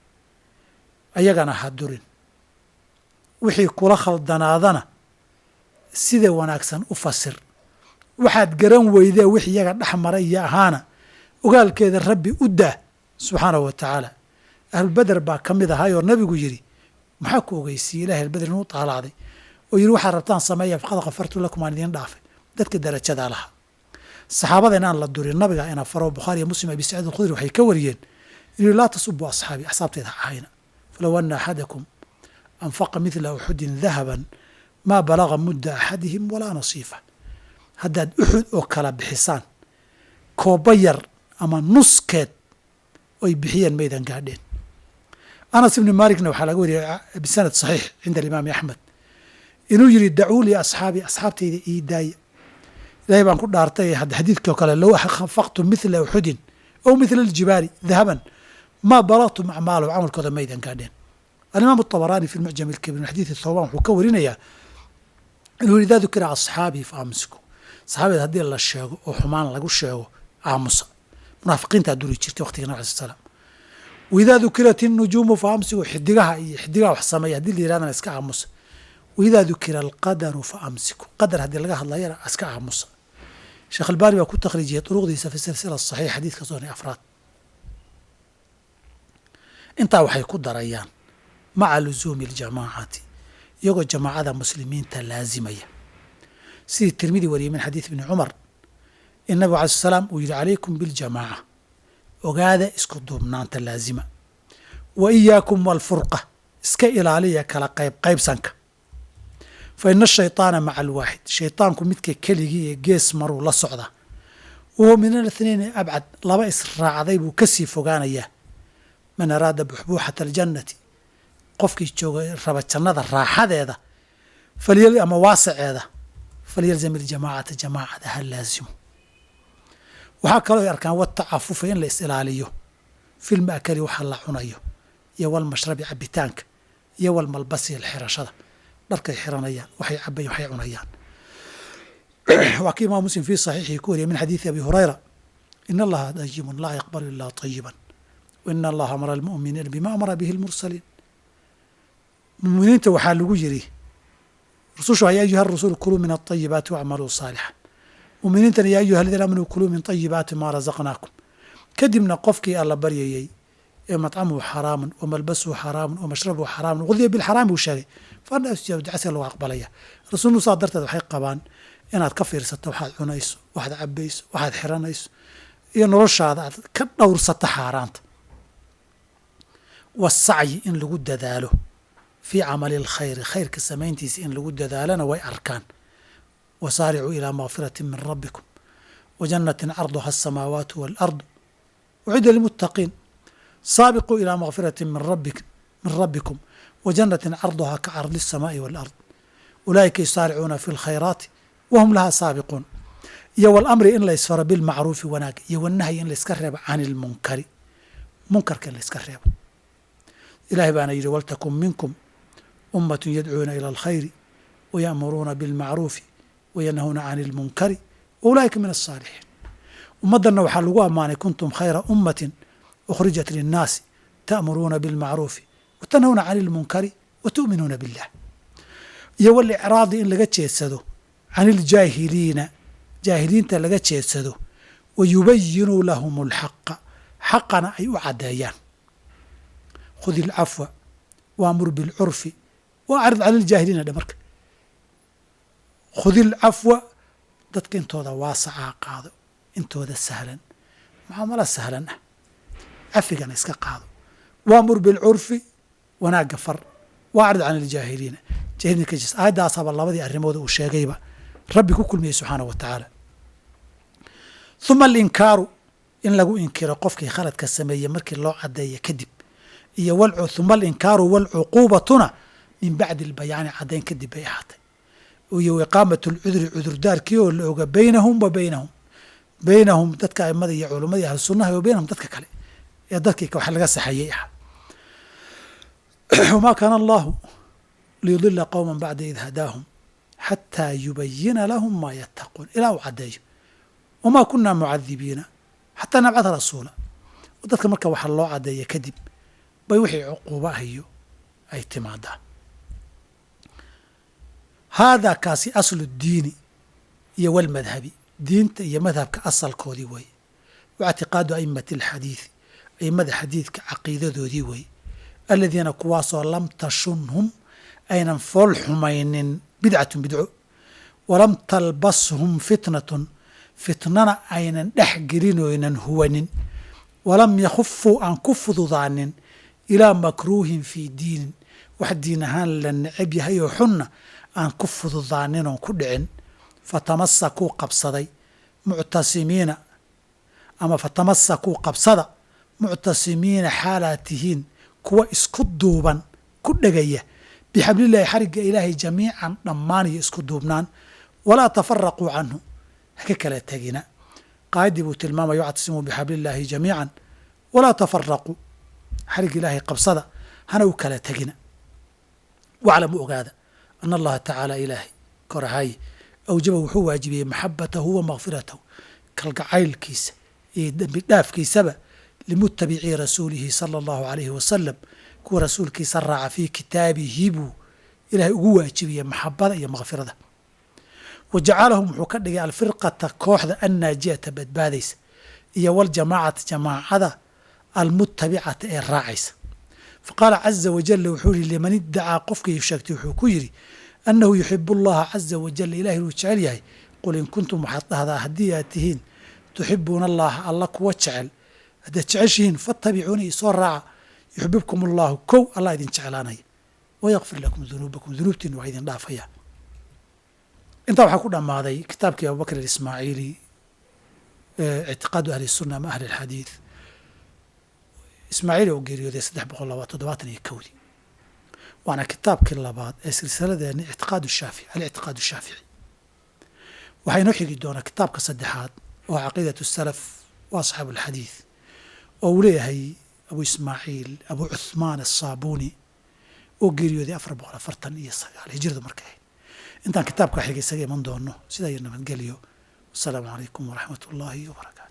ayagana ha durin wixii kula khaldanaadana sida wanaagsan u fasir waxaad garan weydee wix iyaga dhex maray iyo ahaana ogaalkeeda rabbi u daa subxaanahu wa tacaala ahlulbeder baa ka mid ahay oo nabigu yidhi maxaa ku ogeysiiyey ilahi albeder inuu taalacday oo yidhi waxaad rabtaan sameeya faqad kafartu lakum aan idiin dhaafay dadka darajadaa lahaa saxaabada inaan la durin nabiga ina faro bukhaari iyo muslim abi saciid alkhudri waxay ka wariyeen inuu laa tasubu asxaabi axsaabteeda ha ahayna falow ana axadakum anfaqa midla uxudin dahaban maa balaga mudda axadihim walaa nasiifa haddaad uxud oo kala bixisaan kooba yar ama nuskeed oy bixiyeen maydan gaadheen anas ibni maalikna waxaa laga wariyay bisanad saxiix cinda alimaami axmed inuu yidhi dacuu lii asxaabi asxaabtayda ii daaya ilahay baan ku dhaartay hadda xadiidkii o kale low anfaqtum mithla uxudin ow mithla aljibaali dahaban maa balagtum acmaalahum camalkooda maydan gaadheen alimaam الطabaraani fi mucjam اlkabir min xadiidi thawban wuxuu ka warinayaa inuu yidhi idaa dukira asxaabii fa amsiku saxaabeed haddii la sheego oo xumaan lagu sheego aamusa munaafiqiintaa duri jirtay waqtiga nabig alay slam waidaa dukirat الnujuumu fa amsiku xidigaha iyo xidigaha wax sameeya hadii la yirahdana iska aamusa waidaa dukira alqadaru fa amsiku qadar haddii laga hadlayana iska aamusa sheekh albaani baa ku takhriijiyay duruqdiisa fi silsila saxiix xadiidka sooni afraad intaa waxay ku darayaan maca lusuumi اljamaacati iyagoo jamaacada muslimiinta laazimaya sidii tirmidi wariyey min xadiid ibni cumar in nabigu alay sl salaam uu yidhi calaykum biاljamaaca ogaada isku duubnaanta laazima wa iyaakum walfurqa iska ilaaliya kala qayb qaybsanka fa ina ashayطaana maca alwaaxid shayطaanku midka keligii ee gees maruu la socdaa wahuwa min alathnaini abcad laba israacday buu ka sii fogaanayaa man araada buxbuuxata aljannati qofkii jooga raba jannada raaxadeeda ama waasaceeda falyalzam iljamaacata jamaacada ha laazimo waxaa kaloo ay arkaan watacafufa in la is ilaaliyo filma akali waxa la cunayo iyo walmashrabi cabitaanka iyo walmalbasi xirashada dharkay xiranayaan waxay cabayan waxay cunayaan waa kii imaam muslim fii saxiixihi ku wariyay min xadiidi abi hurayra ina allaha dayibun laa yaqbalu ilaa طayiban waina allaha amara almu'miniina bima amara bihi lmursaliin muminiinta waxaa lagu yidhi rusushu ya ayuha rusulu kuluu min aطayibaati wacmaluu saalixan muminiintana ya ayuha aladiina aamanuu kuluu min طayibaati maa razaqnaakum kadibna qofkii alla baryayey ee matcamuhu xaraamun wa malbasuhu xaraamun wa mashrabuhu xaraamun qudiya bilxaraam buu sheegay fadhasjacasiga lagu aqbalaya rasuulnu saa darteed waxay qabaan inaad ka fiirsato waxaad cunayso waxaad cabayso waxaad xiranayso iyo noloshaada aad ka dhowrsato xaaraanta wasacyi in lagu dadaalo fii camali alkhayri khayrka samayntiisa in lagu dadaalona way arkaan wasaaricuu ilaa makfirati min rabbikum wa jannatin carduha asamaawaatu waalardu ucidda lilmuttaqiin saabiquu ilaa makfirati min rabbikum wa jannatin carduhaa ka cardi الsamaa'i wاlard ulaa'ika yusaaricuuna fi اlkhayraati wahum lahaa saabiquun iyo walamri in la ysfaro bilmacruufi wanaag iyo wanahyi in layska reebo can ilmunkari munkarka in layska reebo ilahay baana yidhi waltakun minkum ummat yadcuuna ilى alkhayri waya'muruuna biاlmacruufi wayanhauna can اlmunkari waulaa'ika min aلsaalixiin ummaddanna waxaa lagu ammaanay kuntum khayra ummatin ukhrijat linnaasi ta'muruuna biاlmacruufi watanhawna can اlmunkari wa tu'minuuna billah iyo walicraadi in laga jeedsado can iljaahiliina jaahiliinta laga jeedsado wa yubayinuu lahum alxaqa xaqana ay u caddeeyaan khudi ilcafwa waamur bilcurfi wa acrid cala iljaahiliina dhe marka khudi ilcafwa dadka intooda waasacaa qaado intooda sahlan mucaamalo sahlan ah cafigana iska qaado waamur bilcurfi wanaagga far wa acrid can iljaahiliina jahilina ka jees aayaddaasaba labadii arrimooda uu sheegayba rabbi ku kulmiyey subxaanahu wa tacaala huma alinkaaru in lagu inkiro qofkii khaladka sameeyey markii loo caddeeya kadib iyo huma alinkaaru waalcuquubatuna min bacdi albayaani caddayn kadib bay ahaatay iyo iqaamat lcudri cudurdaarkii oo la oga baynahum wa baynahum baynahum dadka aimada iyo culumadii ahlu sunnaha wa baynahum dadka kale ee dadkii wax laga saxayey ah wamaa kaana allahu liyudila qowma bacda id hadaahum xataa yubayina lahum maa yattaquun ilaa uu caddeeyo wamaa kunaa mucadibiina xataa nabcada rasuula dadka marka waxa loo caddeeya kadib bay wixii cuquuba ahiyo ay timaadaa haadaa kaasi aslu diini iyo walmadhabi diinta iyo madhabka asalkoodii weeye wa ictiqaadu aimati alxadiidi aimada xadiidka caqiidadoodii weeye aladiina kuwaasoo lam tashunhum aynan fool xumaynin bidcatun bidco walam talbashum fitnatun fitnana aynan dhex gelinoynan huwanin walam yakhufuu aan ku fududaanin ilaa makruuhin fii diinin wax diin ahaan la necab yahay oo xunna aan ku fududaanin oon ku dhicin fatamasakuu qabsaday muctasimiina ama fatamasakuu qabsada muctasimiina xaalaad tihiin kuwa isku duuban ku dhegaya bixablillahi xarigga ilaahay jamiican dhammaan iyo isku duubnaan walaa tafaraquu canhu haka kala tegina qaayaddii buu tilmaamaya wactasimuu bixablillaahi jamiican walaa tafaraquu xarigga ilaahay qabsada hana u kala tegina waclamu ogaada ana allaha tacaala ilaahay korahaye awjaba wuxuu waajibiyey maxabatahu wa makfiratahu kalgacaylkiisa iyo dembi dhaafkiisaba limutabicii rasuulihi sala allahu alayhi wasalam kuwa rasuulkiisa raaca fii kitaabihi buu ilaahay ugu waajibiyey maxabada iyo makfirada wa jacalahum wuxuu ka dhigay alfirqata kooxda annaajiyata badbaadaysa iyo waljamaacata jamaacada almutabicata ee raacaysa fa qaala caza wajala wuxuu yihi liman iddacaa qofkii sheegtay wuxuu ku yidhi annahu yuxibu allaha caza wajala ilahay inuu jecel yahay qul in kuntum waxaad dhahdaa haddii aad tihiin tuxibuuna allaha alla kuwa jecel haddaad jeceshihiin fattabicuuni isoo raaca yuxbibkum allahu kow allah idin jeclaanaya wayakfir lakum dunuubakum dunuubtiina waa idin dhaafaya intaa waxaa ku dhammaaday kitaabkii abubakr aismaaciili ictiqaadu ahli sunna ama ahli alxadiid ismaaciili oo geeriyooday saddex boqol laba toddobaatan iyo kowdii waana kitaabkii labaad ee silsiladeeni ictiqaadu shaafici alictiqaadu shaafici waxaa inoo xigi doonaa kitaabka saddexaad oo caqiidatu salaf wa asxaabu alxadiid oo uu leeyahay abu ismaaciil abu cuthmaan asaabuuni oo geeriyooday afar boqol afartan iyo sagaal hijradu markay ahayd intaan kitaabka xiga isaga iman doono sidaa iyo nabadgelyo wasalaamu calaykum waraxmat ullaahi wabarakatu